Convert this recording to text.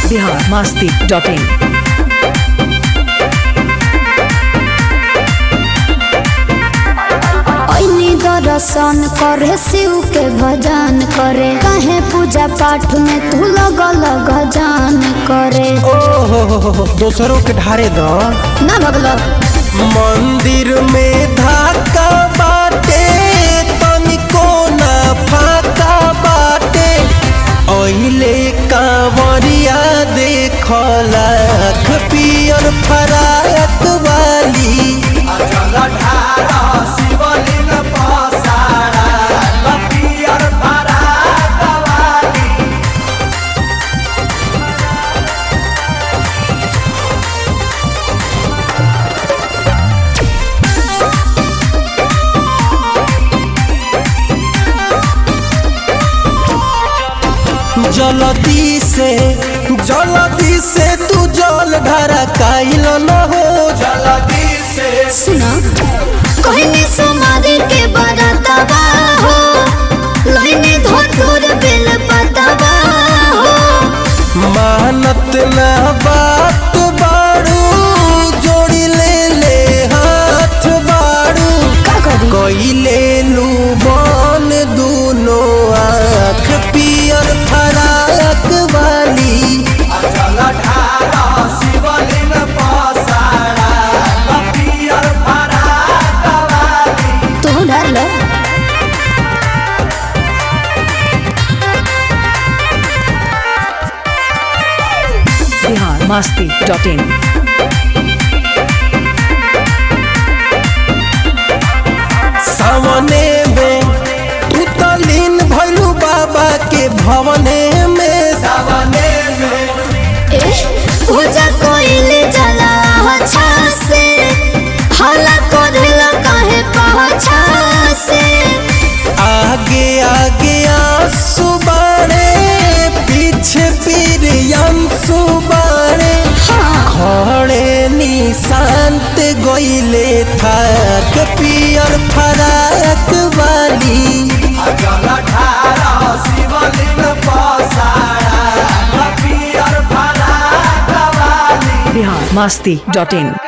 Bihar Masti dot in ऐनी दर्शन करे शिव के भजन करे कहे पूजा पाठ में तू लगल गजान करे ओहो दोसरों के ढारे द ना भगलो मंदिर में धाका बाटे तनिको ना फाका बाटे ओहिले कांवरिया देखला पियर फराक वाली जलदी से जलदी से तू जल ढारा काइल न हो जलदी से सुना कहनी समाधि के बरतवा हो लइनी धोतुर बेल पतवा हो मानत ना बात बाड़ू जोड़ी ले ले हाथ बाड़ू का करी कइले लू बन दूनो आँख पियर फराक वाली तू डर लो बिहार मस्ती डॉट इन सावने में तू तो लीन भैलू बाबा के भवने में सावने में ए पूजा कोइले जला अच्छा से हला करेला काहे पाछा से आगे आगे आंसू बाड़े पीछे पीर अंसू बाड़े हाँ खड़े निशांत गइले थाक पियर फराक वाली बिहार मस्ती डॉट इन